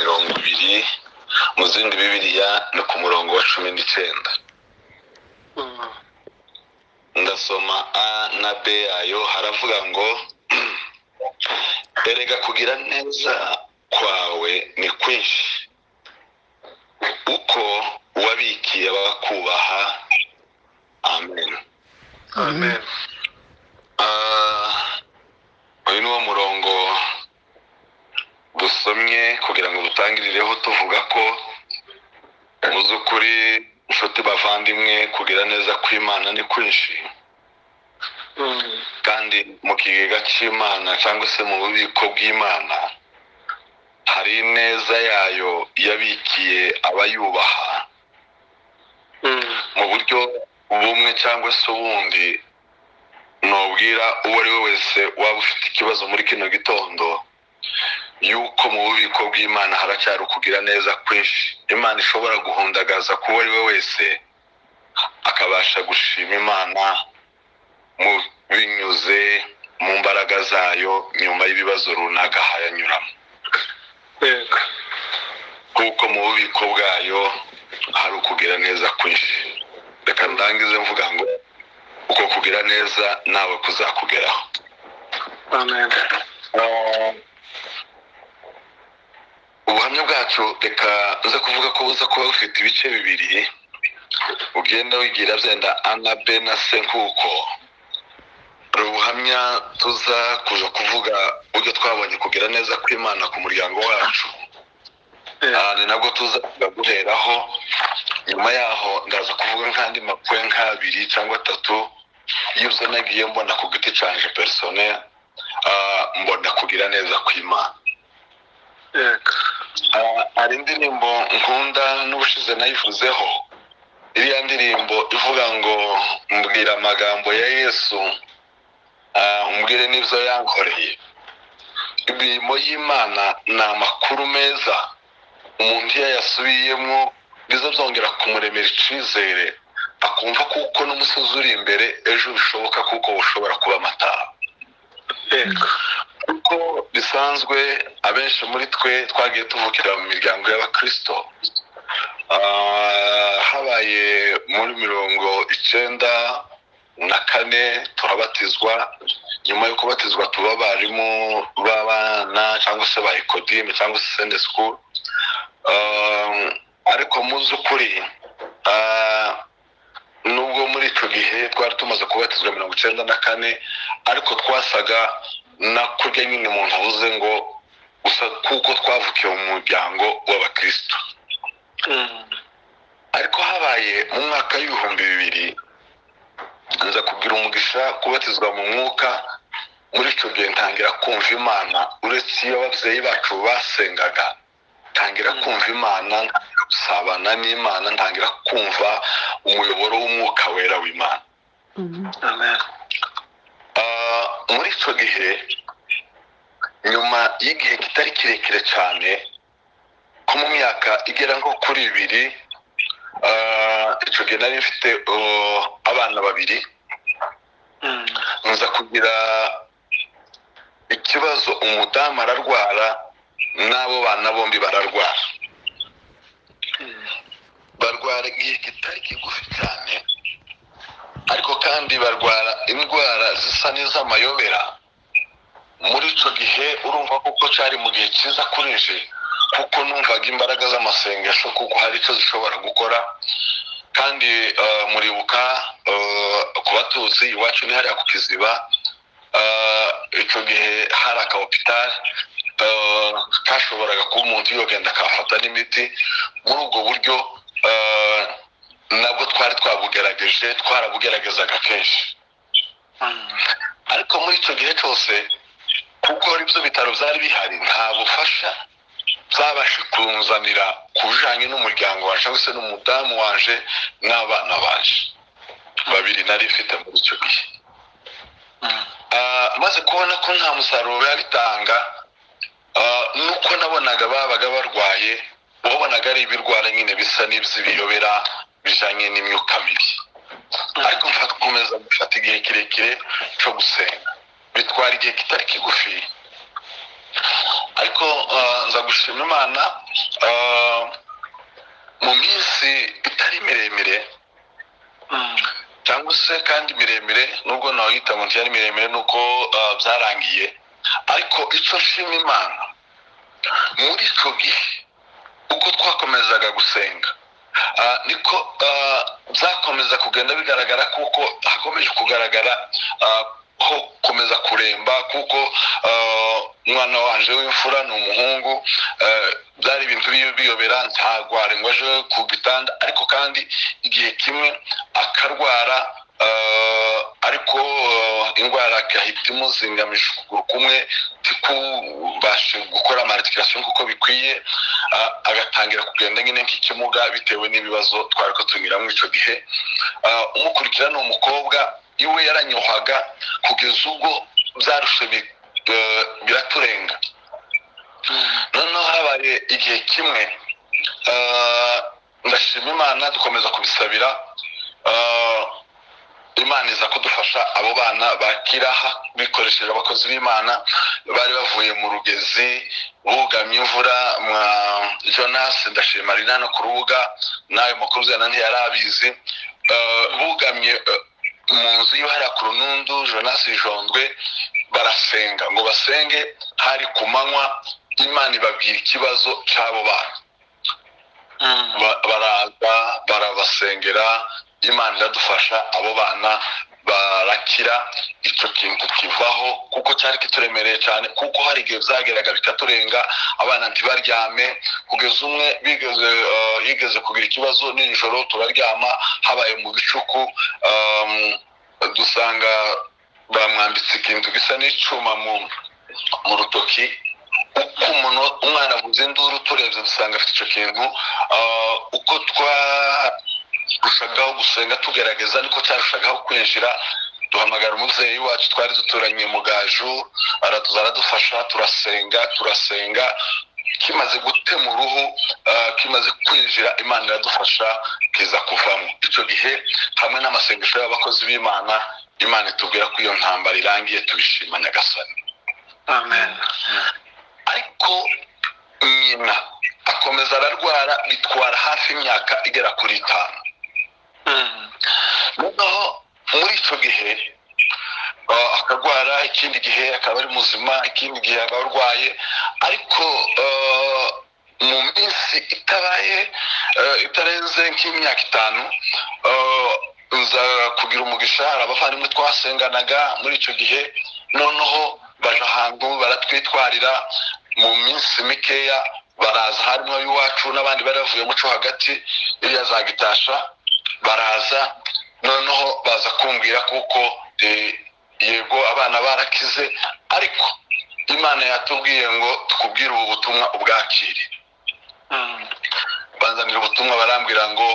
kabiri mu zindi bibiliya ni ku murongo wa cumi n'icyenda ndasoma a na b yayo haravuga ngo erega kugira neza kwawe ni kwinshi uko wabikiye abakubaha amen amen Ah, uyu ni wo murongo dusomye kugira ngo dutangirireho tuvuga ko mu by'ukuri inshuti bavandimwe kugira neza kw'imana ni kwinshi kandi mu kigega cy'imana cyangwa se mu bubiko bw'imana hari ineza yayo yabikiye abayubaha mu buryo bumwe cyangwa se ubundi nubwira uwo ari we wese waba ufite ikibazo muri kino gitondo yuko mu bubiko bw'imana haracyari ukugira neza kwinshi imana ishobora guhundagaza ku uwo ari we wese akabasha gushima imana mu binyuze mu mbaraga zayo nyuma y'ibibazo runaka hayanyuramo yego kuko mu bubiko bwayo hari ukugira neza kwinshi reka ndangize mvuga ngo uko kugira neza nawe kuzakugeraho amen ubuhamya bwacu reka uza kuvuga ko buza kuba bufite ibice bibiri ugenda wigira byenda ana be na se nk'uko hari ubuhamya tuza kuza kuvuga uburyo twabonye kugira neza kw'imana ku muryango wacu Ah, ni nabwo tuza guheraho nyuma yaho ndaza kuvuga nk'andi makuru nk'abiri cyangwa atatu y'ibyo nagiye mbona ku giti cyanjye perisone mbona kugira neza kw'imana yego Ah, hari indirimbo nkunda n'ubushize nayivuzeho iriya ndirimbo ivuga ngo mbwira amagambo ya yesu ah, umbwire n'ibyo yankoreye imirimo y'imana ni amakuru meza umuntu iyo yasubiyemo biza byongera kumuremera icyizere akumva kuko n'umusozi uri imbere ejo bishoboka kuko ushobora kuba amatara yego uko bisanzwe abenshi muri twe twagiye tuvukira mu miryango y'abakirisito Ah, habaye muri mirongo icyenda na kane turabatizwa nyuma yo kubatizwa tuba abarimu b'abana cyangwa se ba ekodime cyangwa se sende sikuru Ah, ariko mu by'ukuri ah, nubwo muri icyo gihe twari tumaze kubatizwa mirongo icyenda na kane ariko twasaga na kurya nyine umuntu avuze ngo gusa kuko twavukiye mu muryango w'abakristo ariko habaye mu mwaka w'ibihumbi bibiri nza kugira umugisha kubatizwa mu mwuka muri icyo gihe ntangira kumva imana uretse iyo ababyeyi bacu basengaga ntangira kumva imana ntangira gusabana n'imana ntangira kumva umuyoboro w'umwuka wera w'imana amen Ah, muri icyo gihe nyuma y'igihe kitari kirekire cyane ko mu myaka igera nko kuri ibiri ah, icyo gihe nari mfite oh, abana babiri nza kugira ikibazo umudamu ararwara n'abo bana bombi bararwara barwara igihe kitari kigufi cyane ariko kandi barwara indwara zisa n'iz'amayobera muri icyo gihe urumva kuko cyari mu gihe cyiza kuri nje kuko numvaga imbaraga z'amasengesho kuko hari icyo zishobora gukora kandi eh, muribuka eh, ku batuzi iwacu ni hariya ku kiziba eh, icyo gihe hari aka hopitari kashoboraga kuba umuntu yogenda akahafata n'imiti muri ubwo buryo eh, nabwo twari twabugerageje twarabugeragezaga kenshi ariko muri icyo gihe cyose kuko ibyo bitaro byari bihari nta bufasha byabasha kunzanira ku bijyanye n'umuryango waje cyangwa se n'umudamu waje n'abana baje babiri nari mfite muri icyo gihe Ah, maze kubona ko nta musaruro biba bitanga ah, nuko nabonaga babaga barwaye wabonaga ari ibirwara nyine bisa n'iby'ibiyobera bijyanye n'imyuka mibi ariko mfata ukomeza gufata igihe kirekire cyo gusenga bitwara igihe kitari kigufi ariko ah, nza gushima imana ah, mu minsi itari miremire cyangwa se kandi miremire nubwo nawita mu cyari miremire nuko ah, byarangiye ariko icyo nshima imana muri icyo gihe uko twakomezaga gusenga ah, niko ah, byakomeza kugenda bigaragara kuko hakomeje kugaragara ah, ho komeza kuremba kuko ah, umwana wanje w'imfura ni umuhungu ah, byari ibintu biyo- biyobera ntabwo arengwa aje ku gitanda ariko kandi igihe kimwe akarwara ah, ariko ah, indwara agahita imuzinganisha ukuguru kumwe ntikubashe gukora amaritikasiyo nk'uko bikwiye ah, agatangira kugenda nyine nk'ikimuga bitewe n'ibibazo twari ko tunyuramo icyo gihe Ah, umukurikira ni umukobwa iwe yaranyohaga kugeza ubwo byarushe bi- eh, biraturenga noneho habaye igihe kimwe eh, ndashima imana dukomeza kubisabira eh, imana iza kudufasha abo bana bakiraha bikoresheje abakozi b'imana bari bavuye mu rugezi bugamye imvura mwa jonas ndashima rina no ku rubuga nawe mukuru uzana ntiyarabizi Eh, bugamye eh, mu nzu y'uhariya ku runundu jonas jondwe barasenga ngo basenge hari ku manywa imana ibabwira ikibazo cy'abo bana Ba- baraza barabasengera imana iradufasha abo bana barakira icyo kintu kivaho kuko cyari kituremereye cyane kuko hari igihe byageraga bikaturenga abana ntibaryame kugeza umwe bigeze eh, yigeze kugira ikibazo nijoro turaryama habaye mu bicuku um, dusanga bamwambitse ikintu gisa n'icyuma mu mu rutoki uko umuntu umwana avuze induru turebye dusanga afite icyo kintu Ah, uko twarushagaho gusenga tugerageza niko cyarushagaho kwinjira duhamagara umubyeyi wacu twari duturanye mu gaju aratuza aradufasha turasenga turasenga kimaze gutema uruhu ah, kimaze kwinjira imana iradufasha kiza kuvamo icyo gihe hamwe n'amasengesho y'abakozi b'imana imana itubwira ko iyo ntambara irangiye tubishima nyagasani amen ariko nyina akomeza ararwara bitwara hafi imyaka igera kuri itanu noneho muri icyo gihe ah, akarwara ikindi gihe akaba ari muzima ikindi gihe aba arwaye ariko ah, mu minsi itabaye ah, itarenze nk'imyaka itanu ah, nza kugira umugisha hari abavandimwe twasenganaga muri icyo gihe noneho baje ahantu baratwitwarira mu minsi mikeya baraza harimo iwacu n'abandi bari bavuye muco hagati iriya za gitasha baraza noneho baza kumbwira kuko eh, yego abana barakize ariko imana yatubwiye ngo tukubwire ubu butumwa ubwakire banzanira ubutumwa barambwira ngo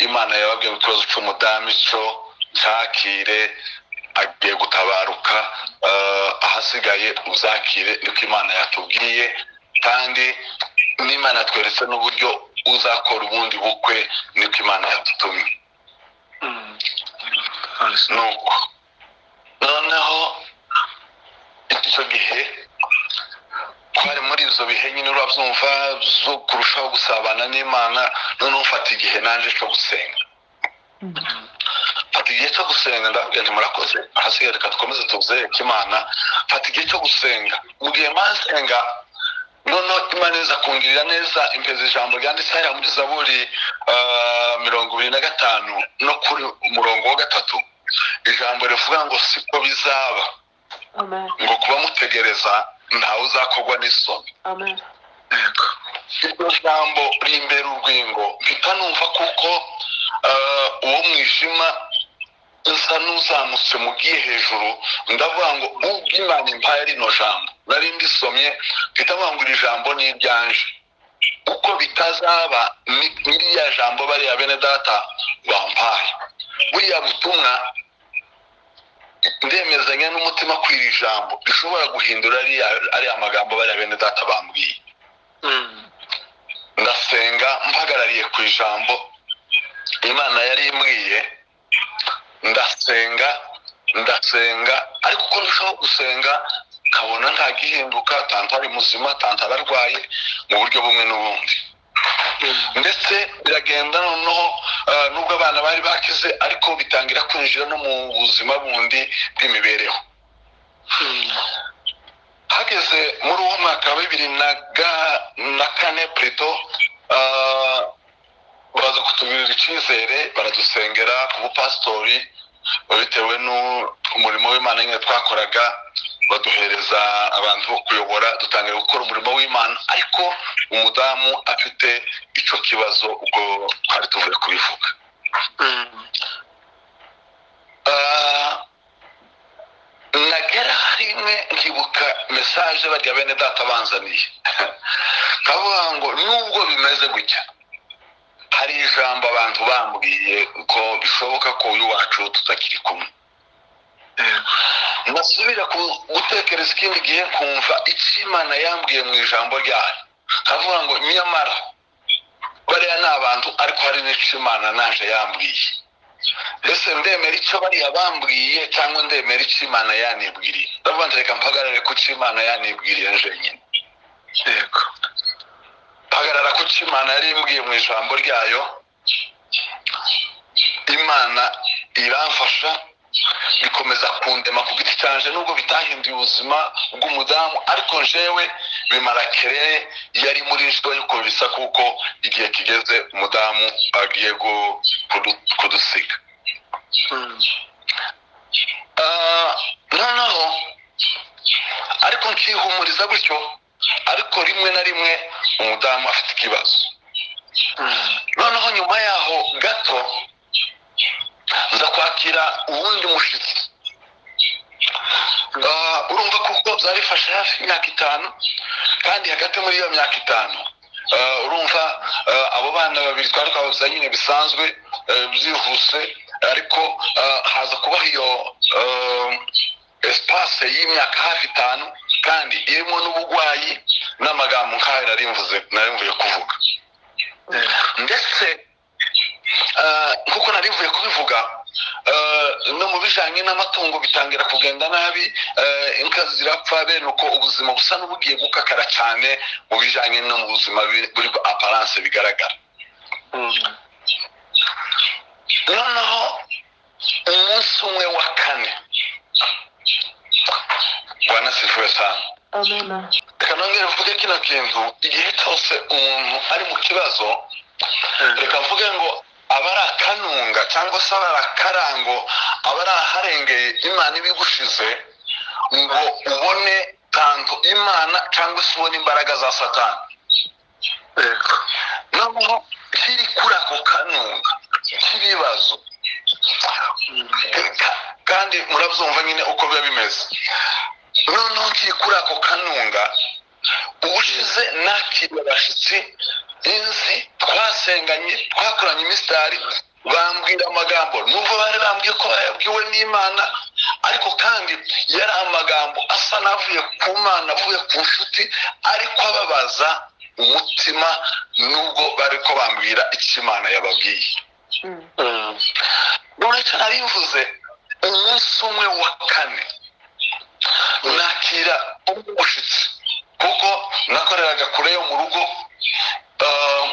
imana yababwiye mu kibazo cy'umudamu icyo cyakire agiye gutabaruka eh, ahasigaye uzakire niko imana yatubwiye kandi n'imana yatweretse n'uburyo uzakora ubundi bukwe niko imana yadutumye nuko noneho icyo gihe twari muri ibyo bihe nyine urabyumva zo kurushaho gusabana n'imana noneho mfata igihe nanjye cyo gusenga fata igihe cyo gusenga ndababwira nti murakoze ahasigaye reka dukomeze tuzereke imana fata igihe cyo gusenga mu gihe masenga noneho imana iza kungirira neza impeza ijambo ryanditse hariya muri zaburi ah, mirongo ibiri na gatanu no kuri umurongo wa gatatu ijambo rivuga ngo siko bizaba Amen. ngo kuba mutegereza ntawe uzakorwa n'isoni Amen. iryo jambo rimbera urwingo mpita numva kuko eh, uwo mwijima nsa n'uzamutse mu bwiye hejuru ndavuga ngo ubwo imana impaye rino jambo nari ndisomye mpita mvuga ngo iri jambo ni iryanje uko bitazaba ni- n'iriya jambo bariya bene data bampaye buriya butumwa ndemezanya n'umutima ko iri jambo rishobora guhindura ariya- ariya magambo bariya bene data bambwiye ndasenga mpagarariye ku ijambo imana yari imbwiye ndasenga ndasenga ariko uko ndushaho gusenga ntabona ntagihinduka tanta ari muzima tanta ararwaye mu buryo bumwe n'ubundi ndetse biragenda noneho eh, nubwo abana bari bakize ariko bitangira kwinjira no mu buzima bundi bw'imibereho hageze muri uwo mwaka wa bibiri na ga- na kane preto ah, baza kutugirira icyizere baradusengera ku bupasitori bitewe n'umurimo w'imana nyine twakoraga baduhereza abantu bo kuyobora dutangira gukora umurimo w'imana ariko umudamu afite icyo kibazo ubwo twari tuvuye kubivuga Ah, nagera rimwe nkibuka mesaje bajya bene data banzaniye kavuga ngo nubwo bimeze gutya hari ijambo abantu bambwiye ko bishoboka ko uyu wacu tutakiri kumwe nasubira ku- gutekereza ikindi gihe kumva icyo imana yambwiye mu ijambo ryayo kavuga ngo nyamara bariya ni abantu ariko hari n'icyo imana naje yambwiye ese ndemera icyo bariya bambwiye cyangwa ndemera icyo imana yanibwiriye ndavuga nti reka mpagarare ku cyo imana yanibwiriye jenyine yego hagarara ku cyo imana yari imbwiye mu ijambo ryayo imana iramfasha bikomeza kundema ku giti cyanje nubwo bitahinduye ubuzima bw'umudamu ariko jewe bimara kerere yari muri jwa yuko bisa kuko igihe kigeze umudamu agiye gu- kudu- kudusiga Ah, noneho ariko nkihumuriza gutyo ariko rimwe na rimwe umudamu afite ikibazo noneho nyuma yaho gato nza kwakira uwundi mushyitsi Ah, urumva kuko byari bifashe hafi imyaka itanu kandi hagati muri iyo myaka itanu ah, urumva ah, abo bana babiri twari twabuze nyine bisanzwe eh, byihuse ariko ah, haza kubaho iyo ah, esipase y'imyaka hafi itanu kandi irimo n'uburwayi n'amagambo nk'ayo nari mvuze- nari mvuye kuvuga ndetse eh, nk'uko nari mvuye kubivuga eh, no mu bijyanye n'amatungo bitangira kugenda nabi eh, inka zirapfa bene uko ubuzima busa n'ubugiye gukakara cyane mu bijyanye no mu buzima bi- buri aparanse bigaragara noneho umunsi umwe wa kane wanasifuwe cyane amena reka nongere mvuge kino kintu igihe cyose umuntu ari mu kibazo reka mvuge ngo abari akanunga cyangwa se abari akarango abari aharengeye imana ibigushize ngo ubone tanto imana cyangwa se ubone imbaraga za satani yego noneho kiri kuri ako kanunga k'ibibazo Ka- kandi murabyumva nyine uko biba bimeze noneho ngiye kuri ako kanunga ubushize nakiriye abashyitsi inzi twasenganye twakoranye imisitari bambwira amagambo nubwo bari bambwiye ko bayabwiwe n'imana ariko kandi yari amagambo asa n'avuye ku mana avuye ku nshuti ariko ababaza umutima nubwo bari ko bambwira icyo imana yababwiye uretse nari mvuze umunsi umwe wa kane nakira umushyitsi kuko nakoreraga kure yo mu rugo Ah,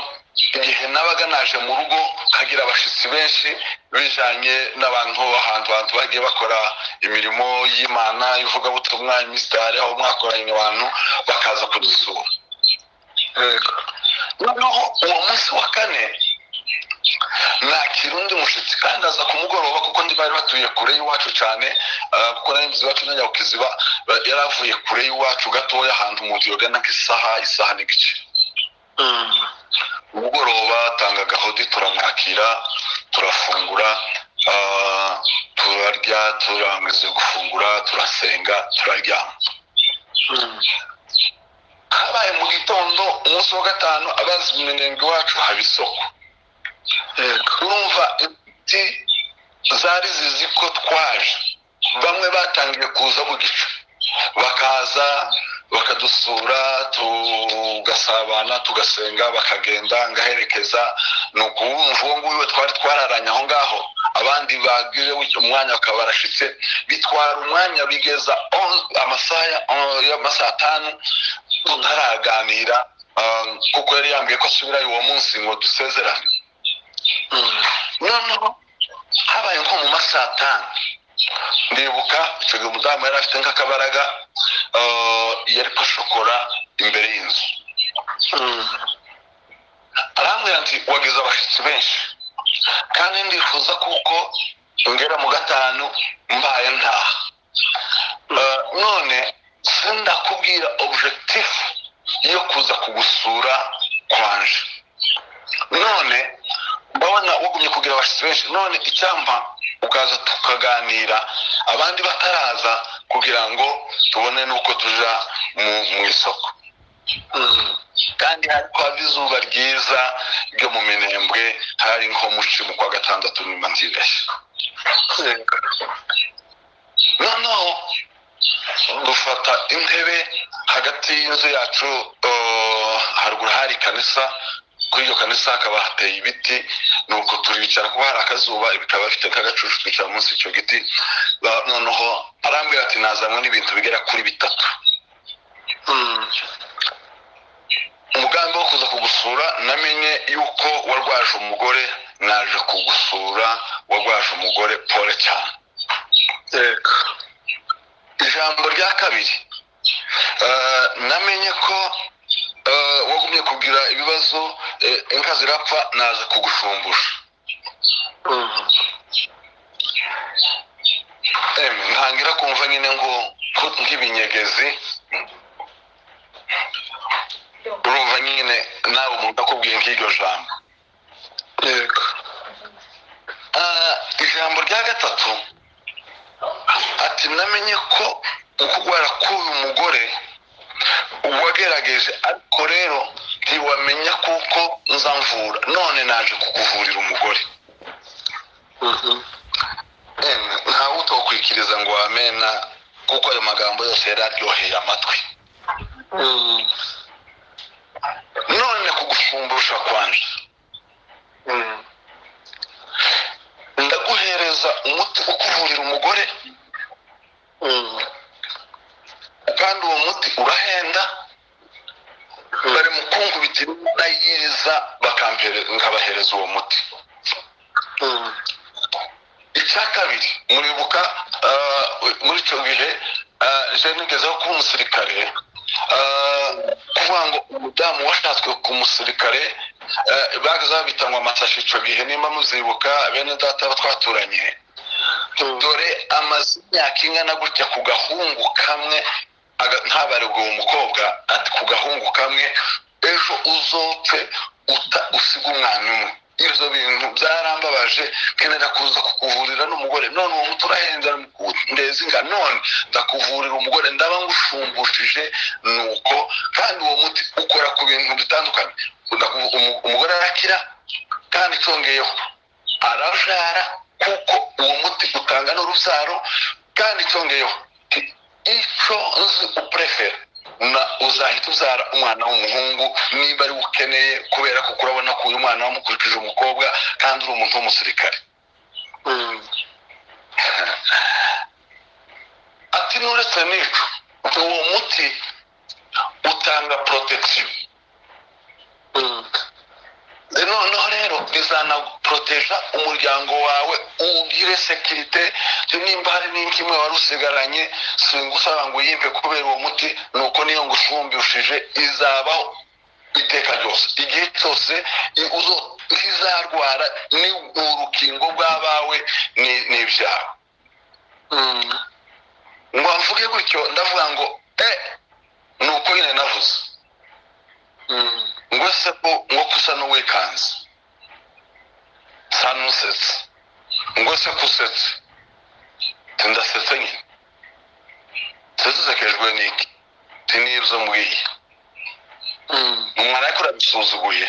igihe nabaga naje mu rugo kagira abashyitsi benshi bijanye n'abantu ahantu abantu bagiye bakora imirimo y'imana ivugabutumwa imisitari aho mwakoranye abantu bakaza kudusura yego noneho uwo munsi wa kane nakira undi mushyitsi kandi aza ku mugoroba kuko ndi bari batuye kure y'iwacu cyane ah, kuko nari nzi iwacu na nyabukiziba ba- yari avuye kure y'iwacu gatoya ahantu mu nzu yogana nk'isaha isaha n'igice umugoroba atanga gahodi turamwakira turafungura ah, turarya turangiza gufungura turasenga turaryama habaye mu gitondo umunsi wa gatanu abazi iminenga iwacu haba isoko yego urumva inshuti zari zizi ko twaje bamwe batangiye kuza mu gicu bakaza bakadusura tugasabana tugasenga bakagenda ngaherekeza ni ukubumva uwo nguwo twari twararanye aho ngaho abandi bagire gutyo umwanya bakaba barashitse bitwara umwanya bigeza on- amasaha ya- on- y'amasaha atanu tutaraganira um, kuko yari yambwiye ko asubirayo uwo munsi ngo dusezerane Mm. noneho habaye nko mu masaha atanu ndibuka icyo gihe umudamu yari afite nk'akabaraga eh, yari pashokora imbere y'inzu Mm. arambwira ati wagize abashyitsi benshi kandi ndifuza kuko ngera mu gatanu mbaye ntaha Eh, none sindakubwira objectif yo kuza kugusura kwanje none ndabona wagumye kugira abashyitsi benshi none icyampa ukaza tukaganira abandi bataraza kugira ngo tubone n'uko tuja mu, mu isoko Mm. kandi hari kwava izuba ryiza ryo mu minembwe hari nko muci mu kwa gatandatu nyuma nzibeshya Yego. noneho dufata intebe hagati y'inzu yacu eh, haruguru hari kanisa kuri iyo kanisa hakaba hateye ibiti nuko turicara kuba hari akazuba bikaba bifite nk'agacucu twicara munsi y'icyo giti Ba- noneho arambwira ati nazanywe n'ibintu bigera kuri bitatu Mm. umugambi wo kuza kugusura namenye yuko warwaje umugore naje kugusura warwaje umugore pole cyane Yego. ijambo rya kabiri eh, namenye ko eh, wagumye kugira ibibazo eh, inka zirapfa naza kugushumbusha Mm. Em, ntangira kumva nyine ngo ko nk'ibinyegezi urumva nyine nawe umuntu akubwiye nk'iryo jambo Yego. Ah, ijambo rya gatatu ati namenye ko ukugwara k'uyu mugore wagerageje ariko rero ntiwamenya kuko nza mvura none naje kukuvurira umugore Mhm. Emwe, ntawe utokwikiriza ngo wamena kuko ayo magambo yose yari aryoheye amatwi Mm. none kugushumbusha kwanje Mm. ndaguhereza umuti ukuvurira umugore Mm. kandi uwo muti urahenda bari mu kungu bitewe n'ayiriza bakampere- nkabahereza uwo muti Mm. icya kabiri muribuka ah, muri icyo gihe ah, je nigeze aho kuba umusirikare ah, kuvuga ngo umudamu washatswe ku musirikare ah, bageze aho bita ngo amasashi icyo gihe nimba muzibuka bene data twaturanye Mm. dore amaze imyaka ingana gutya ku gahungu kamwe aga- ntabarirwe uwo mukobwa ati ku gahungu kamwe ejo uzopfe uta usiga umwana umwe ibyo bintu byarambabaje kenera kuza kukuvurira n'umugore none uwo muti urahenze ndeza inga none ndakuvurira umugore ndaba ngushumbujije nuko kandi uwo muti ukora ku bintu bitandukanye Ndaku- umu- umugore arakira kandi cyongeyeho arabyara kuko uwo muti utanga n'urubyaro kandi cyongeyeho ti- icyo nzi uprefera na uzahita ubyara umwana w'umuhungu niba ari we ukeneye kubera ko urabona ko uyu mwana wamukurikije umukobwa kandi uri umuntu w'umusirikare Mm. ati n'uretse n'icyo uwo muti utanga porotegisiyo Mm. noneho rero bizanaporoteja umuryango wawe ugire sekirite nimba hari n'ikimwe wari usigaranye singusaba ngo uyimpe kubera uwo muti nuko niyo ngushumbishije izabaho iteka ryose igihe cyose i- uzo- ntizarwara ni urukingo rw'abawe ni- n'ibyawe Mm. ngo mvuge gutyo ndavuga ngo e ni uko nyine navuze Mm. ngo ese ko ngo kusa n'uwikanze sa n'usetse ngo se ko usetse ti ndasetse nyine se dusekejwe n'iki ti n'ibyo mbwiye Mm. umwana ko urabisuzuguye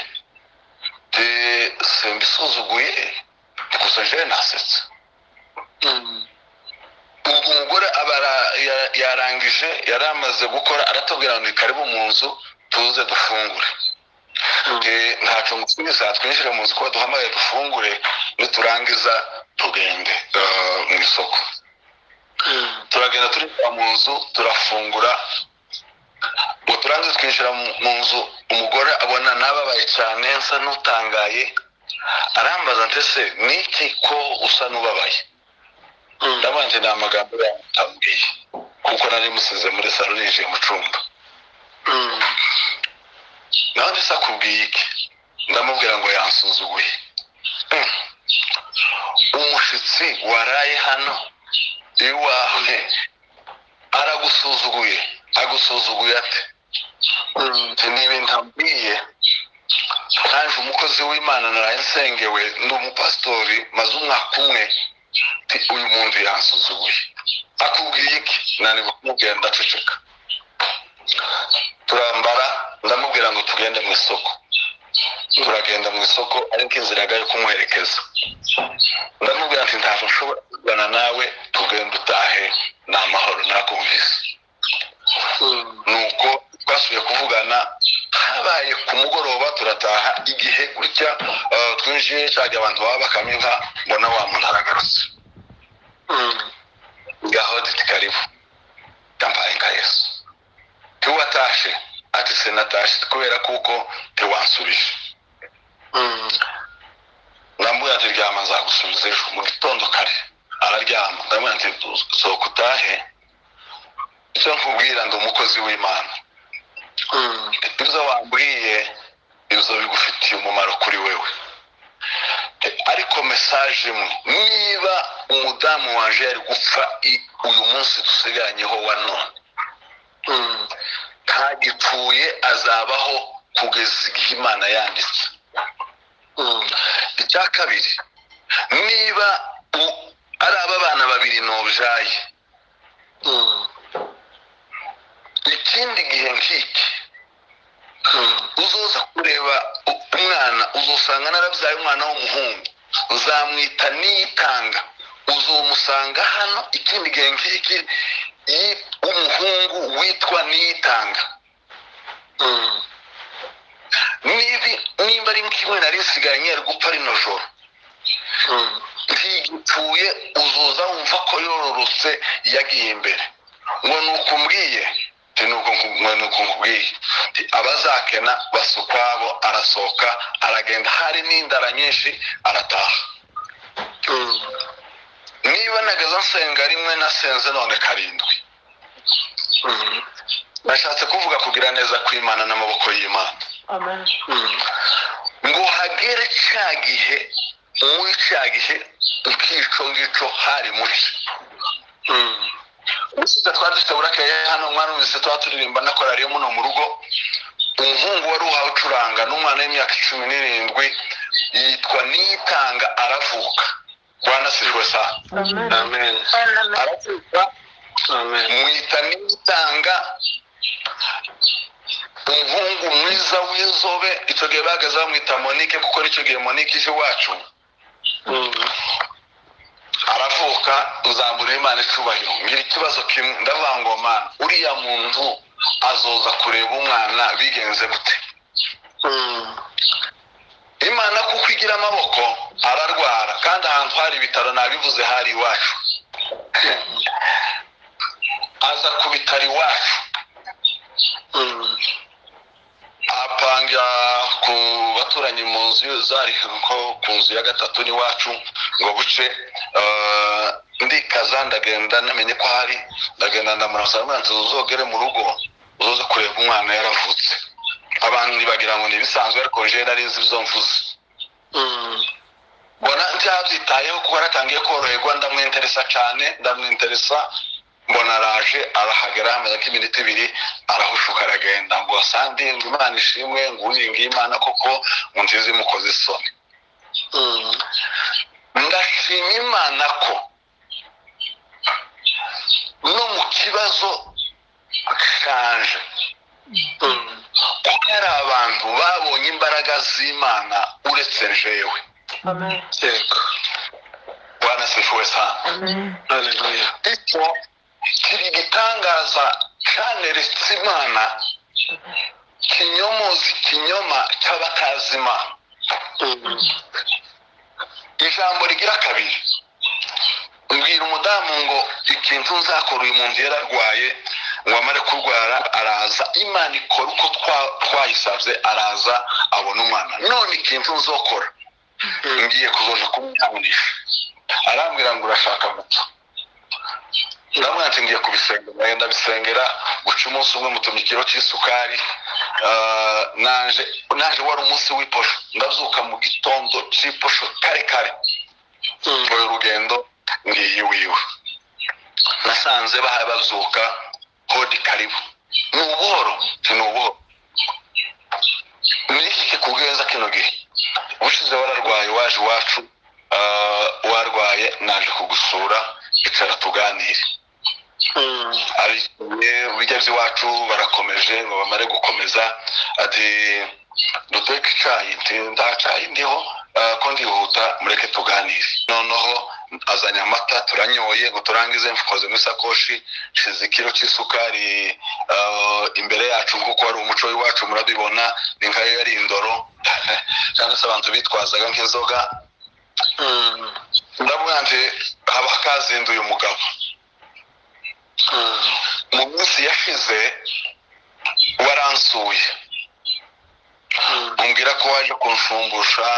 ti simbisuzuguye gusa jewe nasetse Mm. ubwo umugore aba ara- ya- yarangije yari amaze gukora aratubwira ngo ni karibu mu nzu tuze dufungure Mm. Eh, ntacyo ngusubiza twinjire mu nzu ko duhamagaye dufungure niturangiza tugende eh, mu isoko turagenda turinjira mu nzu turafungura ngo turangize twinjira mu mu nzu umugore abona nababaye cyane nsa n'utangaye arambaza ndetse ni iki ko usa n'ubabaye ndabaye njye nta magambo yamutambwiye kuko nari musize muri salo ninjiye mu cyumba nawe ndetse akubwiye iki ndamubwira ngo yansuzuguye Hmm. umushyitsi waraye hano iwawe aragusuzuguye agusuzuguye ate Ati, ni ibintu ambwiye naje umukozi w'imana naraye nsengewe ndi umupasitori maze umwaka umwe Ati, uyu muntu yansuzuguye akubwiye iki nanibwo kumubwira ndaceceka turambara ndamubwira ngo tugende mu isoko turagenda mu isoko ariko inzira yagari kumuherekeza ndamubwira ati ntabwo nshobora kugana nawe tugenda utahe ni amahoro nakumvise nuko twasubiye kuvugana habaye ku mugoroba turataha igihe gutya eh, twinjiye cyagiye abantu baba bakama inka mbona wa muntu aragarutse ngaho titi karibu kambaye nka yesu tiwatashe ati sinatashe kubera kuko tiwansubije ndamubwira ati ryama nzagusubiza ejo mu gitondo kare araryama ndamubwira ati sohoka utahe icyo nkubwira ndi umukozi w'imana ibyo wambwiye ibyo bigufitiye umumaro kuri wewe ariko mesaje mwe niba umudamu waje yari gupfa i- uyu munsi dusigaranyeho wa none ntagipfuye azabaho kugeza igihe imana yanditse icya kabiri niba u- ari aba bana babiri nobyaye ikindi gihe nk'iki uzoza kureba u- umwana uzusanga narabyaye umwana w'umuhungu uzamwita niyitanga uzomusanga hano ikindi gihe nk'iki yi- umuhungu witwa niyitanga nibi nimba ari kimwe nari nsigaranye ari gupfa rino joro ntigipfuye uzuza wumva ko yororotse yagiye imbere ngo ni ukumbwiye Nti ni uko nku- ngo ni uko nkubwiye Nti abazakena basa ukwabo arasohoka aragenda hari n'indara nyinshi arataha niba nageze nsenga rimwe nasenze none karindwi nashatse kuvuga kugira neza kw'imana n'amaboko y'imana ngo hagere cya gihe muri cya gihe ikico ngico hari muke usize twari dufite burake hano mwarumvise tuba turirimba na korariyo muno mu rugo umuhungu wari uhawe ucuranga n'umwana w'imyaka cumi n'irindwi yitwa niyitanga aravuka bwana sirwe sana Amen. aravuka Amen. mwita niyitanga umuhungu mwiza w'inzobe icyo gihe bahagaze bamwita monike kuko nicyo gihe monike ije iwacu aravuka uzamura imana icubahiro ngira ikibazo kimwe ndavuga ngo mana uriya muntu azoza kureba umwana bigenze gute imana kuko igira amaboko ararwara kandi ahantu hari ibitaro nabivuze hari iwacu aza ku bitaro iwacu apanga ku baturanyi mu nzu zari nko ku nzu ya gatatu n'iwacu ngo buce eh, ndikaza ndagenda namenye ko hari ndagenda ndamuramutsa mwanzi uzogere mu rugo uzoze kureba umwana yaravutse abantu bagira ngo ni ibisanzwe ariko jewe nari nzi ibyo mvuze mbona ntiyabyitayeho kuko yaratangiye koroherwa ndamwinteresa cyane ndamwinteresa mbona araje arahagera hamaze nk'iminota ibiri arahushuka aragenda ngo asandi ngo imana ishimwe ngo uyu ngiyi imana koko ngo nziza imukoze isoni ndashima imana ko no mu kibazo canje kuko hari abantu babonye imbaraga z'imana uretse jewe Yego. bwana sifuwe sana Hallelujah. icyo kiri igitangaza cyaneretse imana kinyomoza ikinyoma cy'abatazi imana ijambo rigira kabiri mbwira umudamu ngo ikintu nzakora uyu muntu yari arwaye ngo amare kurwara araza imana ikora uko twa- twayisabye araza abona umwana none ikintu nzokora ngiye kuzoza kumwihanisha arambwira ngo urashaka gupfa ndamwira ati ngiye kubisengera nawe ndabisengera guca umunsi umwe mutumye ikiro cy'isukari Ah, naje naje wari umunsi w'iposho ndazuka mu gitondo cy'iposho kare kare mvuye urugendo ngiye iwiwe nasanze bahaye bazuka hodi karibu ni ubuhoro ti ni ubuhoro ni iki kikugeza kino gihe ubushize wararwaye waje iwacu ah, warwaye naje kugusura icara tuganire ariye bijya by'iwacu barakomeje ngo bamare gukomeza ati duteke icyayi nti nta cyayi ndiho eh, ko ndihuta mureke tuganire noneho azanye amata turanyoye ngo turangize mfukoze mu isakoshi nshize ikiro cy'isukari eh, imbere yacu nk'uko wari umuco w'iwacu murabibona ni nkayo yari indoro cyangwa se abantu bitwazaga nk'inzoga ndavuga nti haba kazinduye umugabo mu minsi yashize waransuye umbwira ko waje kunshumbusha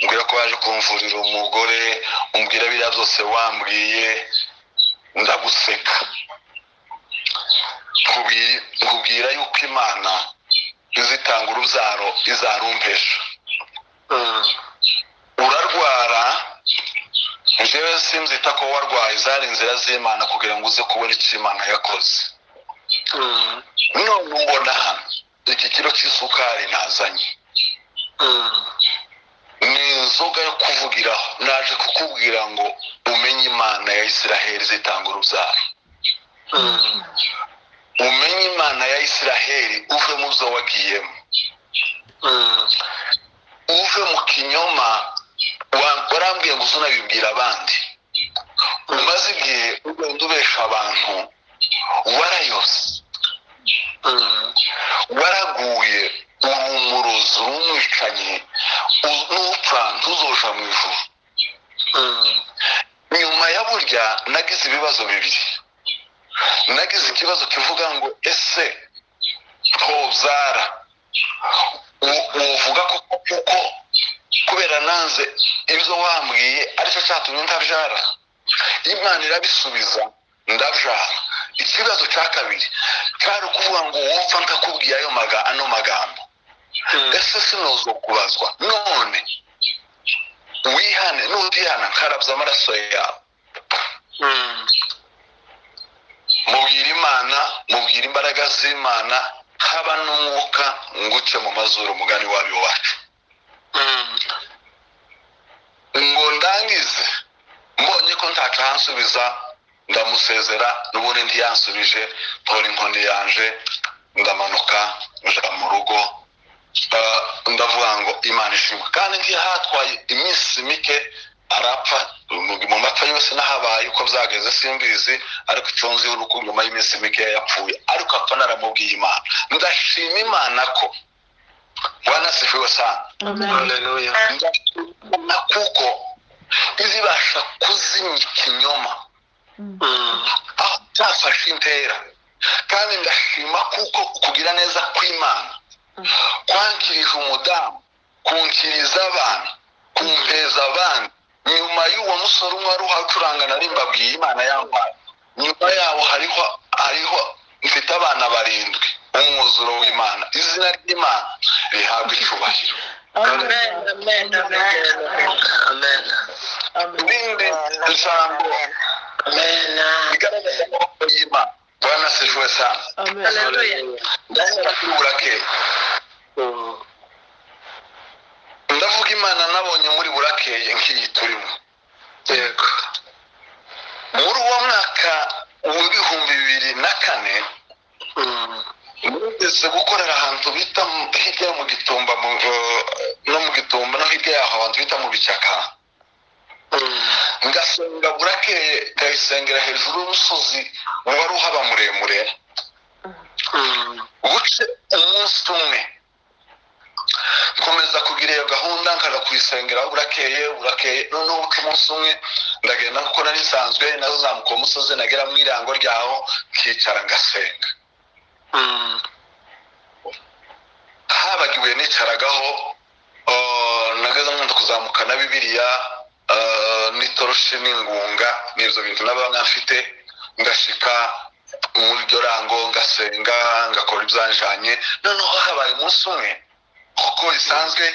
umbwira ko waje kumvurira umugore umbwira biriya byose wambwiye ndaguseka Nkubi- nkubwira yuko imana izitanga urubyaro izarumpesha urarwara njyewe sinzita ko warwaye zari inzira z'imana kugira ngo uze kubona icyo imana yakoze none mbona hano iki kiro cy'isukari nazanye ni inzoga yo kuvugiraho naje kukubwira ngo umenye imana ya isiraheli zitanga urubyaro umenye imana ya isiraheli uve mu byo wagiyemo uve mu kinyoma wa- warambwiye ngo uze unabibwira abandi umaze igihe ugenda ubesha abantu warayose waraguye uri umurozi uri umwicanyi u- n'upfa ntuzoja mu ijuru nyuma ya burya nagize ibibazo bibiri nagize ikibazo kivuga ngo ese ntobyara uvuga ko kuko kubera nanze ibyo wambwiye aricyo cyatumye ntabyara imana irabisubiza ndabyara ikibazo cya kabiri cyari ukuvuga ngo wumva ndakubwiye ayo maga ano magambo ese sinozo kubazwa none wihane nutihana nkarabya amaraso yawe mubwira imana mubwira imbaraga z'imana haba n'umwuka nguce mu mazuru umugani wabi wacu ngo ndangize mbonye ko ntatahansubiza ndamusezera n'ubundi ntiyansubije tora inkoni yanje ndamanuka nja mu rugo Eh, ndavuga ngo imana ishimwe kandi ngiye hatwaye iminsi mike arapfa mu mapfa yose n'ahabaye uko byageze simbizi ariko icyo nziho ni uko nyuma y'iminsi mike yapfuye ariko apfa naramubwiye imana ndashima imana ko wanasifiwe sana Amen. ndakubona kuko izibasha kuzimya ikinyoma aho cyafashe intera kandi ndashima kuko kugira neza kw'imana kwankirije umudamu kunkiriza abana kumpeza abandi nyuma y'uwo musore umwe wari uhacuranga na rimbabwiye imana yampaye nyuma yawo hariho hariho mfite abana barindwi umwuzuro w'imana izina ry'imana rihabwa icubahiro Amen. irindi jambo rigaragaza amaboko y'imana bwana sijwe sana Amen. ndakubura ke ndavuga imana nabonye muri burakeye nk'iyi turimo muri uwo mwaka w'ibihumbi bibiri na kane mugeze gukorera ahantu bita mu- hirya yo mu gitumba mu- eh, no mu gitumba no hirya yaho abantu bita mu bicaka ngasenga burakeye ngayisengera hejuru y'umusozi wari uhaba muremure guce umunsi umwe nkomeza kugira iyo gahunda nkaza kuyisengera burakeye burakeye noneho ko umunsi umwe ndagenda kuko nari nsanzwe nazamuka uwo musozi nagera mu irango ryaho nkicara ngasenga Mm. habaga ibuye nicaragaho ah, nageze nkunda kuzamuka na bibiliya ah, n'itoroshi n'ingunga n'ibyo bintu n'abana mfite ngashika muri iryo rango ngasenga ngakora ibyanjanye noneho habaye umunsi umwe kuko bisanzwe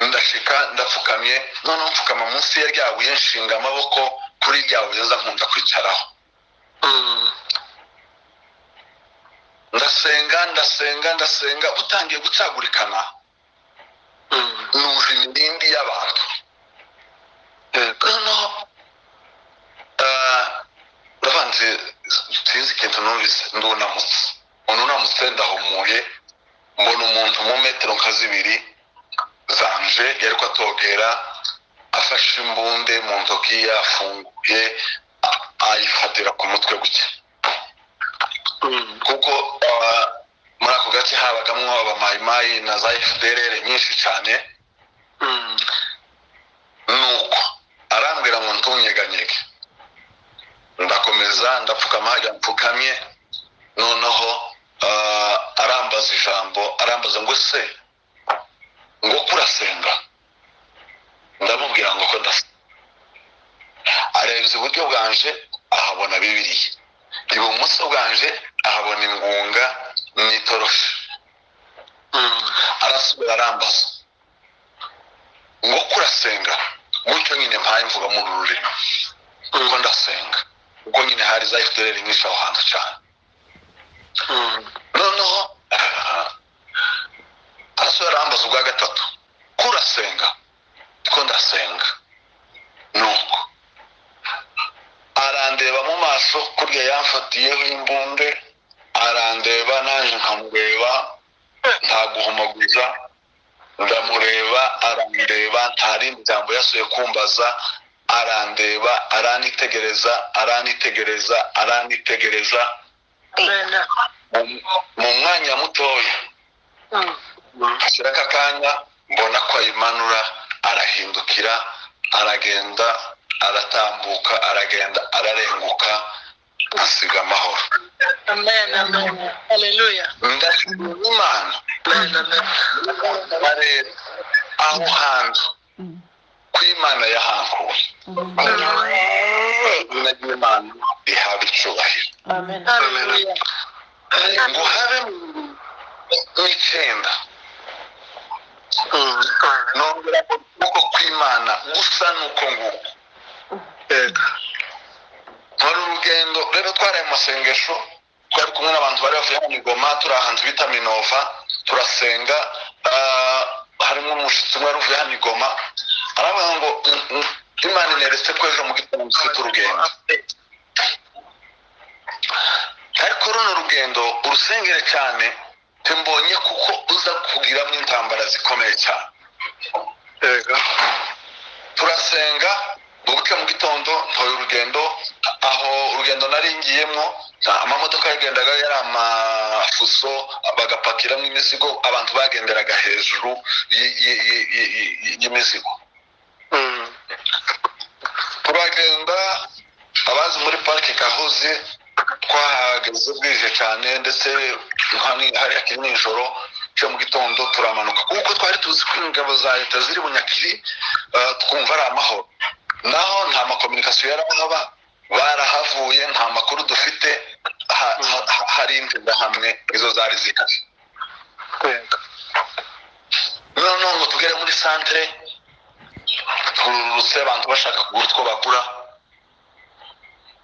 ndashika ndapfukamye noneho mfukama munsi ya rya buye nshinga amaboko kuri rya buye nza nkunda kwicaraho Mm. ndasenga ndasenga ndasenga utangiye gucagurikana Mm. numva imirindi y'abantu Yego. noneho eh, ndavanze sinzi ikintu numvise ndunamutse ununamutse ndahumuye mbona umuntu mu metero nka zibiri zanje yari ko atogera afashe imbunde mu ntoki yafunguye a- ayifatira ku mutwe gutya Mm. kuko ah, muri ako gace habagamo abamayimayi na za fdrr nyinshi cyane Mm. nuko arambwira ngo ntunyeganyege ndakomeza ndapfukama hajya mpfukamye noneho ah, arambaza ijambo arambaza ngo se ngo kurasenga ndamubwira ngo ko ndasenga arebye iburyo bwanje ahabona bibiliya ibumoso bwanje ahabona ingunga n'itoroshi Mm. arasubira arambaza ngo kurasenga gutyo nyine mpaye mvuga mu rurimi ngo Mm. ndasenga ubwo nyine hari za fdr nyinshi aho hantu cyane Mm. noneho ah, arasubira arambaza ubwa gatatu kurasenga ko ndasenga nuko arandeba mu maso kurya yamfatiyeho imbunde arandeba naje nkamureba nta guhumaguza ndamureba arandeba nta rindi jambo yasuye kumbaza arandeba aranitegereza aranitegereza aranitegereza Amen. mu- mu mwanya mutoya Mm. Mm. hashyira aka kanya mbona ko ayimanura arahindukira aragenda aratambuka aragenda ararenguka asiga amahoro Amen. Amen. Hallelujah. ndashimira imana Amen. Amen. bareba aho hantu ko imana yahankuye izina ry'imana rihabwa icyubahiro Hallelujah. ngo habe mu icyenda Mm. nongera ngo ukuboko kw'imana gusa n'uko nguko Yego. hari urugendo rero twari mu masengesho twari kumwe n'abantu bari bavuye mu migoma turi ahantu bita minova turasenga ah, harimo umushyitsi umwe wari uvuye hano i Goma aravuga ngo "Mm, mm, imana ineretse ko ejo mu gitondo ufite urugendo ariko runo rugendo urusengere cyane timbonye kuko uza kugiramo intambara zikomeye cyane Yego. turasenga ubuke mu gitondo ntoye urugendo aho urugendo nari ngiyemo nta- amamodoka yagendaga yari amafuso bagapakiramo imizigo abantu bagenderaga hejuru y- y- y- y- y- y'imizigo Mm. turagenda abazi muri parike kahuzi twahageze bwije cyane ndetse nka- hari akiri nijoro cyo mu gitondo turamanuka kuko twari tuzi ko ingabo za leta ziri bunyakiri eh, twumva ari amahoro naho nta makominikasiyo yari ahaba barahavuye nta makuru dufite ha- ha- ha- hari inzira hamwe izo zari zikaze Yego. noneho ngo tugere muri santere tururutse abantu bashaka kugura utwo bagura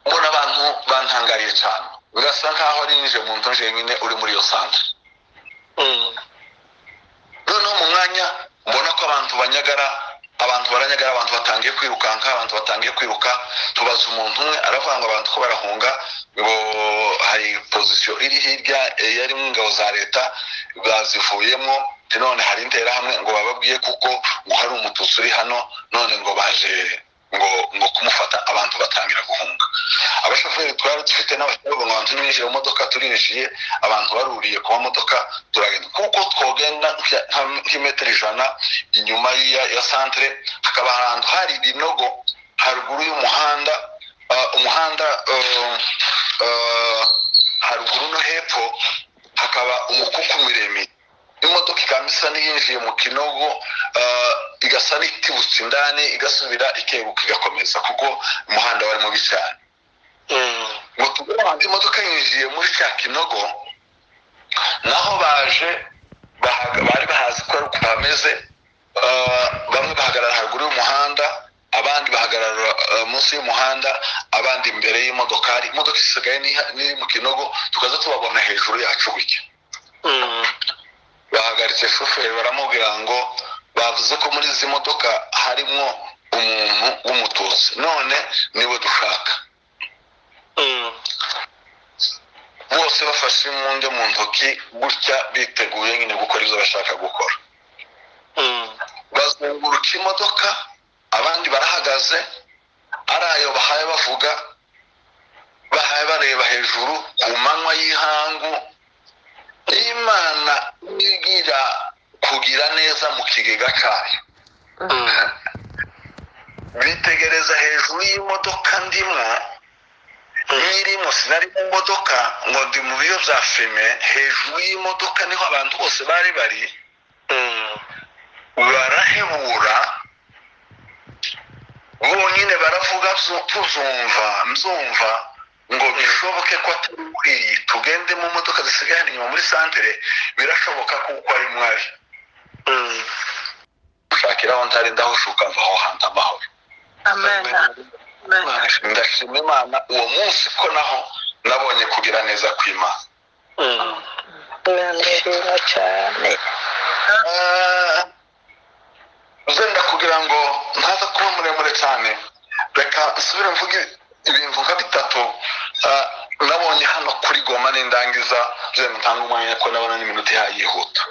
mbona abantu bantangariye cyane birasa nkaho ari ninjye muntu nyine uri muri iyo santere Mm. noneho mu mwanya mbona ko abantu banyagara abantu baranyagara abantu batangiye kwirukanka abantu batangiye kwiruka tubaza umuntu umwe aravuga ngo abantu ko barahunga ngo hari pozisiyo iri hirya eh, yari ingabo za leta bazivuyemo none hari interahamwe ngo bababwiye kuko ngo hari umututsi uri hano none ngo baje ngo ngo kumufata abantu batangira guhunga abashoferi twari dufite n'abashoferi ngo banze ninjire mu modoka turinjiye abantu baruriye ku mamodoka turagenda kuko twogenda nka- nka- nk'imetero ijana inyuma ya ya santere hakaba ahantu hari ibinogo haruguru y'umuhanda ah, umuhanda eh, eh, haruguru no hepfo hakaba umukuku miremire imodoka ikaba isa n'iyinjiye mu kinogo ah, igasa n'itibutse indani igasubira ikebuka igakomeza kuko umuhanda warimo mubi cyane ngo tugure ahantu imodoka yinjiye muri cya kinogo naho baje bahaga- bari bahazi ko ari uko hameze ah, bamwe bahagarara haruguru y'umuhanda abandi bahagarara ah, munsi y'umuhanda abandi imbere y'imodokari imodoka isigaye n'iha- n'iri mu kinogo tukaza tubabona hejuru yacu gutya bahagaritse shoferi baramubwira ngo bavuze ko muri izi modoka harimo umuntu w'umutuzi none niwe dushaka bose bafashe imbunda mu ntoki gutya biteguye nyine gukora ibyo bashaka gukora bazunguruka imodoka abandi barahagaze ari ayo bahaye bavuga bahaye bareba hejuru ku manywa y'ihangu imana igira kugira neza mu kigega cyayo bitegereza hejuru y'imodoka ndimo nyirimo sinari mu modoka ngo ndi mu biyo bya fime hejuru y'imodoka niho abantu bose bari bari barahebura bonyine baravuga bzu- tuzumva mzumva ngo bishoboke ko atari ukwiye tugende mu modoka zisigaye hano inyuma muri santere birashoboka kuko ari mwari gushakira aho ntari ndahushuka mva aho hantu amahoro amen amen ndashima imana uwo munsi ko naho nabonye kugira neza kw'imana nandiriwe cyane uzenda kugira ngo ntaza kuba muremure cyane reka nsubire mvuge ibintu nka bitatu Ah, nabonye hano kuri goma n'indangiza byenda ntanga umwanya ko nabona n'iminota ihaye yihuta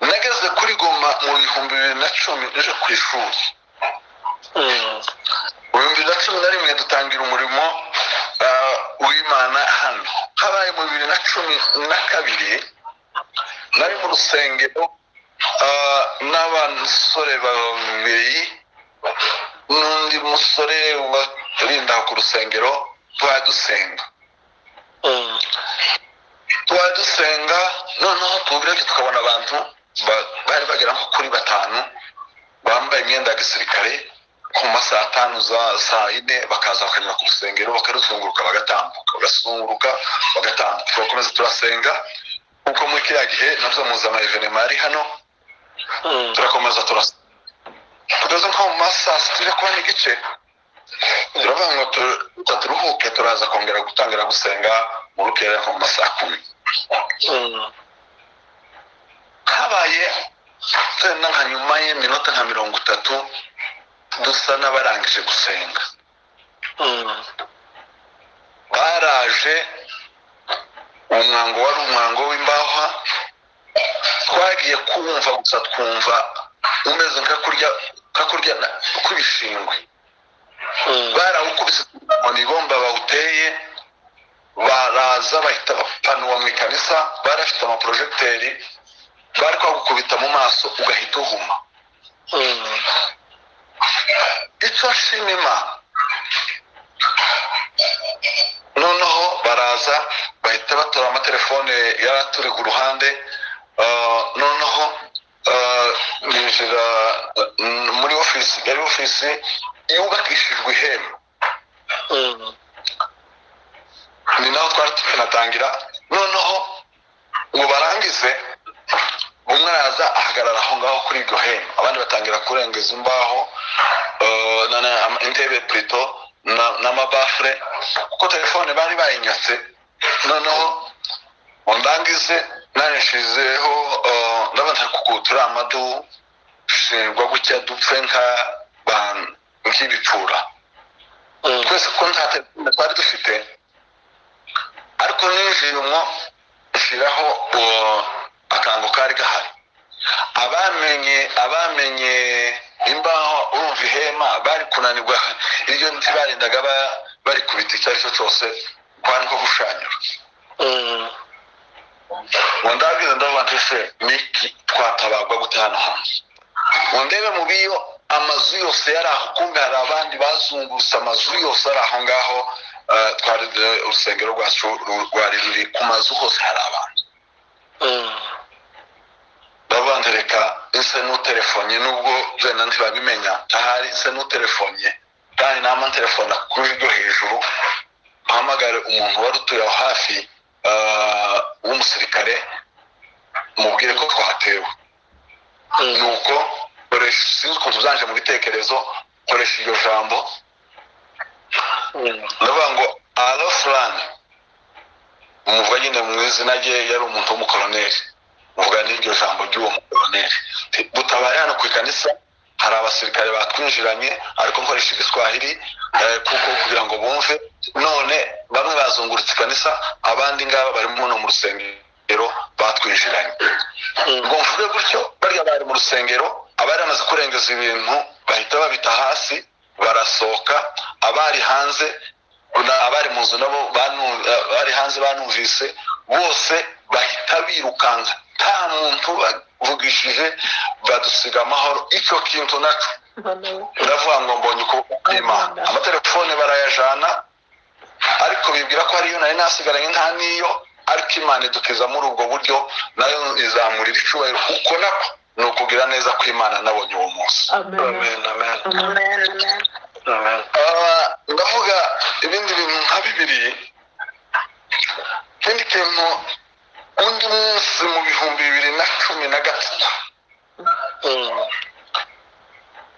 nageze kuri goma mu bihumbi bibiri na cumi nje ku ishuri mu bihumbi bibiri na cumi na rimwe dutangira umurimo ah, w'imana hano habaye mu bibiri na cumi na kabiri nari mu rusengero ah, n'abasore babiri n'undi musore warinda ku rusengero twari dusenga twari dusenga noneho tubirebye tukabona abantu ba- bari bagera nko kuri batanu bambaye imyenda ya gisirikare ku ma saa tanu za saa yine bakaza bakanyura ku rusengero bakaruzunguruka bagatambuka bagazunguruka bagatambuka turakomeza turasenga kuko muri kiriya gihe nabyo muzi amayevenema yari hano turakomeza turasenga tugeze nko mu ma saa sita ujya kuba n'igice turavuga ngo tu- turuhuke turaza kongera gutangira gusenga mu rukera nko mu ma saa kumi habaye wenda nka nyuma y'iminota nka mirongo itatu dusa n'abarangije gusenga baraje umwango wari umwango w'imbaho twagiye kumva gusa twumva umeze nka kurya nka kurya na- kw'ibishingwe barawukubise mu ibomba bawuteye baraza bahita bapanura mu ikanisa barafite amaporojegiteri bari kwagukubita mu maso ugahita uhuma icyo nshima imana noneho baraza bahita batora amatelefone yari aturi ku ruhande ah, noneho ah, binjira ah, muri ofisi yari ofisi yubakishijwe ihema ni naho twari tukanatangira noneho ngo barangize umwe araza ahagarara aho ngaho kuri iryo hema abandi batangira kurengeza imbaho eh, na- na- ama- intebe purito n'amabafure kuko telefone bari bayinyatse noneho ngo ndangize narishizeho eh, ndabona kugutura amadu shingwa gutya dupfe nka ba- nk'ibipfura twese ko nta telefone twari dufite ariko ninjiye umwo nshyiraho uwo akango kari gahari abamenye abamenye imbaho urumva ihe bahema bari kunanirwa iryo nti barendaga ba- bari kubita icyo ari cyo cyose kwari nko gushanyura Mm. ngo ndabwira ndavuga nti se miki twatabagwa gute hano hantu ngo ndebe mu biyo amazu yose yari aho kumbe hari abandi bazungurutse amazu yose ari aho ngaho eh, twari eh, urusengero rwacu ru- rwari ruri ku mazu hose hari abantu Mm. ndavuga nti reka nse n'utelefonye nubwo byenda ntibabimenya ahari nse n'utelefonye kandi nama ntelefona kuri ryo hejuru mpamagare umuntu wari utuye aho hafi ah, w'umusirikare mubwire ko twatewe Mm. nuko koresha sinzi ukuntu byanje mu bitekerezo koresha iryo jambo Mm. ndavuga ngo alo fulani muvuga nyine mu izina rye yari umuntu w'umukoroneri muvuga n'iryo jambo ry'uwo mukoroneri Nti, dutabare hano ku ikanisa hari abasirikare batwinjiranye ariko nkoresha igiswahili eh, kuko kugira ngo bumve none bamwe bazungurutse ikanisa abandi ngaba barimo no mu rusengero batwinjiranye Mm. ngo mvuge gutyo barya bari mu rusengero abari bamaze kurengeza ibintu bahita babita hasi barasohoka abari hanze na- abari mu nzu nabo banu- abari hanze banumvise bose bahita birukanka nta muntu bavugishije badusiga amahoro icyo kintu nacyo ndavuga ngo mbonye ukuboko kw'imana amatelefone barayajana ariko bibwira ko hariyo nari nasigaranye nta n'iyo ariko imana idukiza muri ubwo buryo nayo izamurira icyubahiro uko nako ni ukugira neza kw'imana nabonye uwo munsi Amen. Amen. Amen. Ah, ndavuga ibindi bintu nka bibiri ikindi kintu undi munsi mu bihumbi bibiri na cumi na gatatu Mm.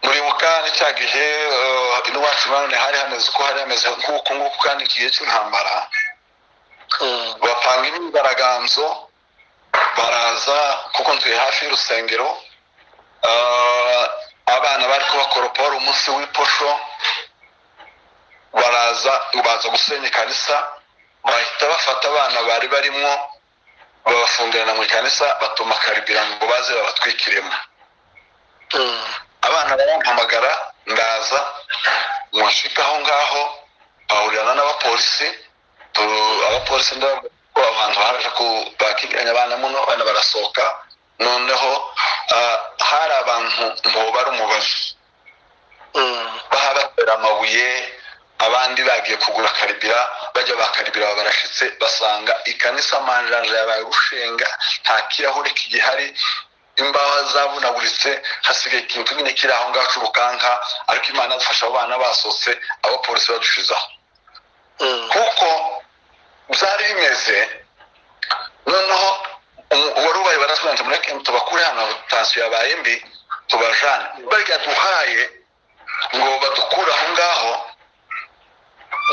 muribuka ni cya gihe eh, iwacu nanone hari hameze uko hari hameze nk'uku nguku kandi igihe cy'intambara Mm. bapanga imyigaragambyo baraza kuko ntuye hafi y'urusengero Ah, abana bari kubakoropa wari umunsi w'iposho baraza baza gusenya ikanisa bahita bafata abana bari barimo babafungirana mu ikanisa batuma karibira ngo baze babatwikiremo Mm. abana barampamagara ndaza mwashika aho ngaho ahurirana n'abapolisi tu- abapolisi ndababwira ko abantu baje ku- bakigiranye abana muno abana barasohoka noneho ah, hari abantu mboba ari umubazo Mm. bahabatera amabuye abandi bagiye kugura karibira bajya bakaribira barashitse basanga ikanisa manjanja yabaye gushenga nta kirahure kigihari imbaho zavunaguritse hasigaye ikintu nyine kiri aho ngaho cy'urukanka ariko imana yadufasha abo bana basohotse abapolisi badushizaho Mm. kuko byari bimeze noneho umu- uwari ubaye barasubirana muri kemu tubakure hano tansiyo yabaye mbi tubajane barya duhaye ngo badukure aho ngaho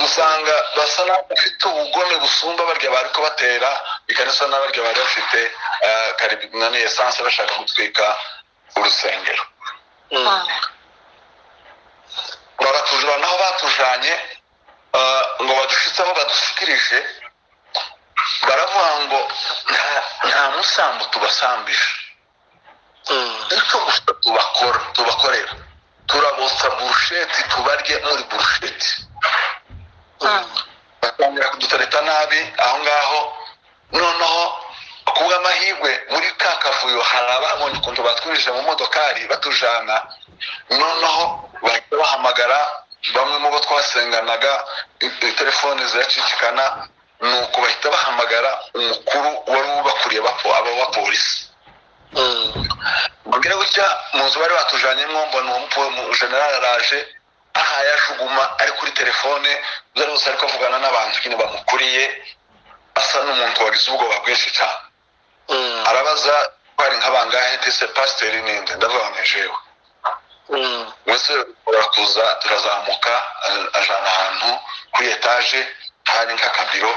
usanga basa n'abafite ubugome busumba barya bari kubatera ikanisa n'abarya bari bafite eh, karibi- nani esanse bashaka gutwika urusengero Mm. baratujura naho batujanye ah, ngo badushitse aho badushyikirije baravuga ngo nta- nta musambu tubasambije Mm. icyo gusa tubakora tubakorera turabotsa burusheti tubarye muri burusheti batangira kudutereta nabi aho ngaho noneho kubw'amahirwe muri ka kavuyo hari ababonye ukuntu batwinjije mu modokari batujana noneho bahita bahamagara bamwe mu bo twasenganaga i- i- telefone ziracicikana nuko bahita bahamagara umukuru wari ubakuriye abapo- abo bapolisi Mm. mbwira gutya mu nzu bari batujanyemo mbona uwo mupo mu general araje aha yajuguma ari kuri telefone byari bose ariko avugana n'abantu nyine bamukuriye asa n'umuntu wagize ubwoba bwinshi cyane Mm. arabaza twari nk'abangahe ndetse pasiteri ninde ndavuga ngo jewe Mm. mwese turakuza turazamuka a- ajana ahantu kuri etaje hari nk'akabiro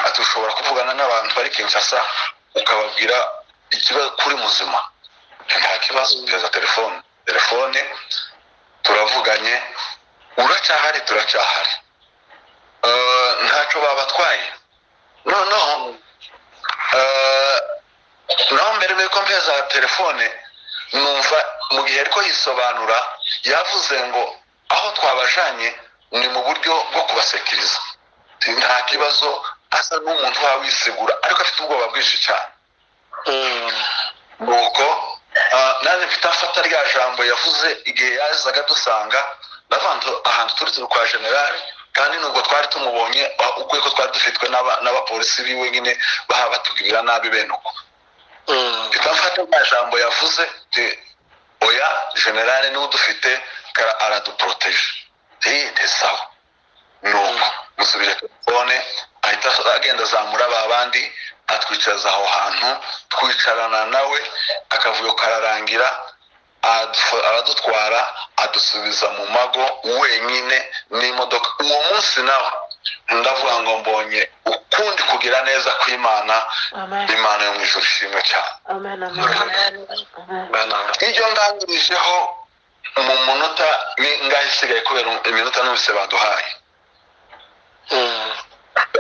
ati ushobora kuvugana n'abantu bari kinshasa ukababwira ikibazo kuri muzima nta kibazo teza telefone telefone turavuganye uracyahari turacyahari Eh, ntacyo babatwaye noneho eh, naho mbere yuko mpeza telefone numva mu gihe ariko yisobanura yavuze ngo aho twabajanye ni mu buryo bwo kubasekiriza nta kibazo asa n'umuntu waba wisegura ariko afite ubwoba bwinshi cyane nuko ah, nanjye mfite afata rya jambo yavuze igihe yazaga dusanga navanze ahantu turutse kwa generali kandi nubwo twari tumubonye ah, ubwo ko twari dufitwe n'aba- n'abapolisi biwe nyine baha batugirira nabi bene uko mfite rya jambo yavuze nti oya generale niwe udufite kara araduporoteje iyi ntisawa nuko musubije telefone ahita agenda azamura ba bandi atwicariza aho hantu twicarana nawe akavuyo kararangira aduf- aradutwara adusubiza mu mago wenyine n'imodoka uwo munsi nawe ndavuga ngo mbonye ukundi kugira neza kw'imana Amen. imana yo mu ijuru ishimwe cyane Amen. Amen. Amen. ibyo nganirijeho mu munota n'ingahe isigaye kubera iminota n'ubuse baduhaye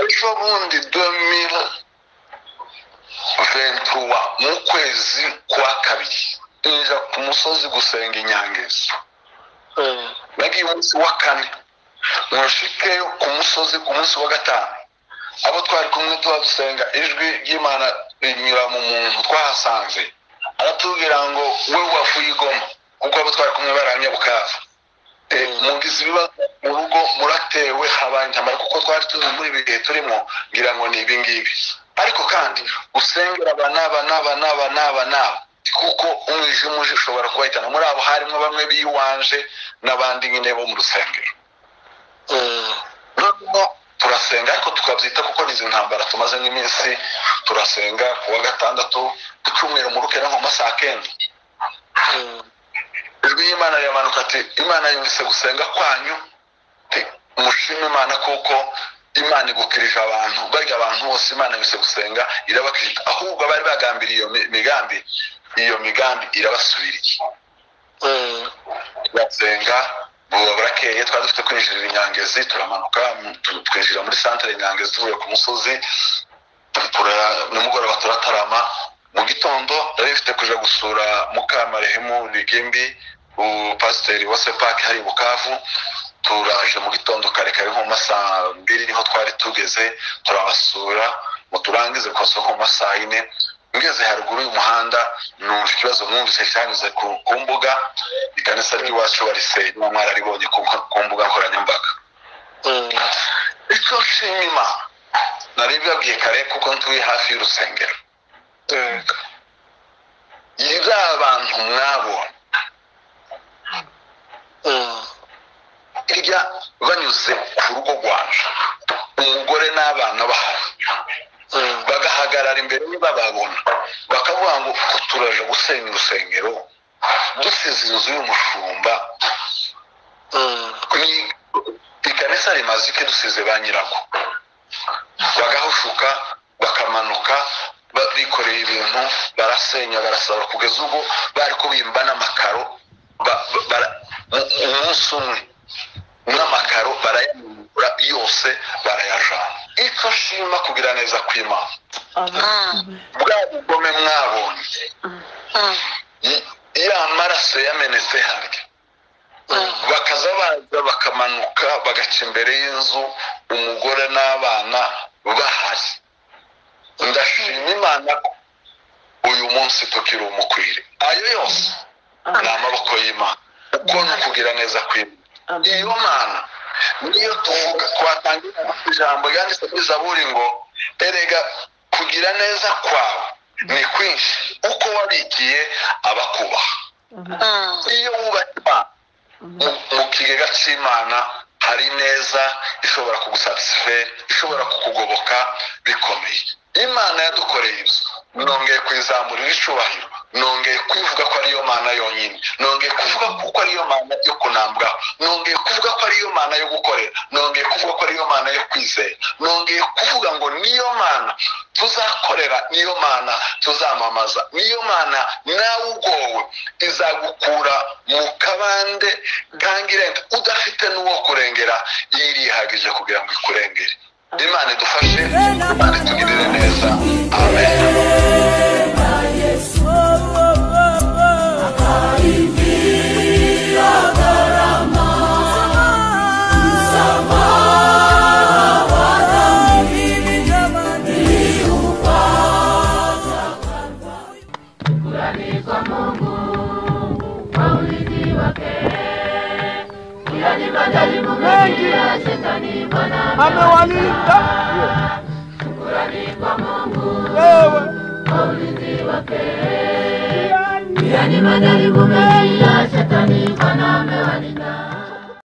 ejo bundi 2021 mu kwezi kwa kabiri nza ku musozi gusenga inyangezo nagiye umunsi wa kane mushikeyo ku musozi ku munsi wa gatanu abo twari kumwe tuba dusenga ijwi ry'imana rinyura mu muntu twahasanze aratubwira ngo we wavuye igoma kuko abo twari kumwe baramya bukavu Eh, mugize ibibazo mu rugo muratewe habaye intambara kuko twari tuzi muri ibi bihe turimo ngira ngo ni ibi ngibi ariko kandi usengera aba n'aba n'aba n'aba n'aba n'aba kuko umwijima uje ushobora kubahitana muri abo harimo bamwe biwanje n'abandi nyine bo mu rusengero noneho turasenga ariko tukabyita kuko ni izi ntambara tumaze nk'iminsi turasenga ku wa gatandatu ku cyumweru murukera nko mu masaha kenda ijwi y'imana riramanuka ati imana yumvise gusenga kwanyu ati mushime imana kuko imana igukirije abantu barya abantu bose imana yumvise gusenga irabakirije ahubwo abari bagambiriye iyo mi- migambi iyo migambi irabasubiriye turasenga buba burakeye twari dufite kwinjirira inyangezi turamanuka mu- tu- twinjira muri santere inyangezi tuvuye ku musozi tura- nimugoroba turatarama mu gitondo nari mfite kuja gusura mukamarehemu rigimbi upasiteri wa sepaki hari i bukavu turaje mu gitondo kare kare nko mu masaha mbiri niho twari tugeze turabasura ngo turangize ku masoko mu masaha ine ngeze haruguru y'umuhanda numva ikibazo mwumvise cyanyuze ku ku mbuga ikanisa ry'iwacu barisenya mwararibonye ku ku mbuga nkoranyambaga icyo nshima imana nari mbibabwiye kare kuko ntuye hafi y'urusengero yari abantu mwabonye irya banyuze ku rugo rwacu umugore n'abana bahari bagahagarara imbere bababona bakavuga ngo "Ko turaje gusenya urusengero dusize inzu y'umushumba ni ikanisa rimaze ike dusize ba nyirako bagahushuka bakamanuka ba- bikoreye ibintu barasenya barasaba kugeza ubwo bari kubimba n'amakaro ba- ba- bara- mu- umunsi umwe n'amakaro barayamura yose barayajana icyo nshima kugira neza kw'imana bwa bugome mwabonye y- ya maraso yamenetse harya bakaza baza bakamanuka bagaca imbere y'inzu umugore n'abana bahari ndashima imana ko uyu munsi tukiri umukwire ayo yose ni amaboko y'imana uko ni ukugira neza kw'imana iyo mana niyo tuvuga twatangira ijambo ryanditse muri zaburi ngo erega kugira neza kwawe ni kwinshi uko wabikiye abakubaha iyo wubatse imana mu- mu kigega cy'imana hari neza ishobora kugusatisifera ishobora kukugoboka bikomeye imana yadukoreye ibyo nongeye kuyizamurira icubahiro nongeye kuyivuga ko ariyo mana yonyine nongeye kuvuga ko ariyo mana yo kunambwaho nongeye kuvuga ko ariyo mana yo gukorera nongeye kuvuga ko ariyo mana yo kwizera nongeye kuvuga ngo niyo mana tuzakorera niyo mana tuzamamaza niyo mana nawe ugowe izagukura mu kabande kangirente udafite n'uwo kurengera iyo irihagije kugira ngo ikurengere imana idufashe imana itugirire neza amen Oh, oh, oh, oh. alijaribu mengi ya shetani mwana amewalinda kurani kwa Mungu wewe kwa ulinzi wake. Pia ni majaribu mengi ya shetani mwana amewalinda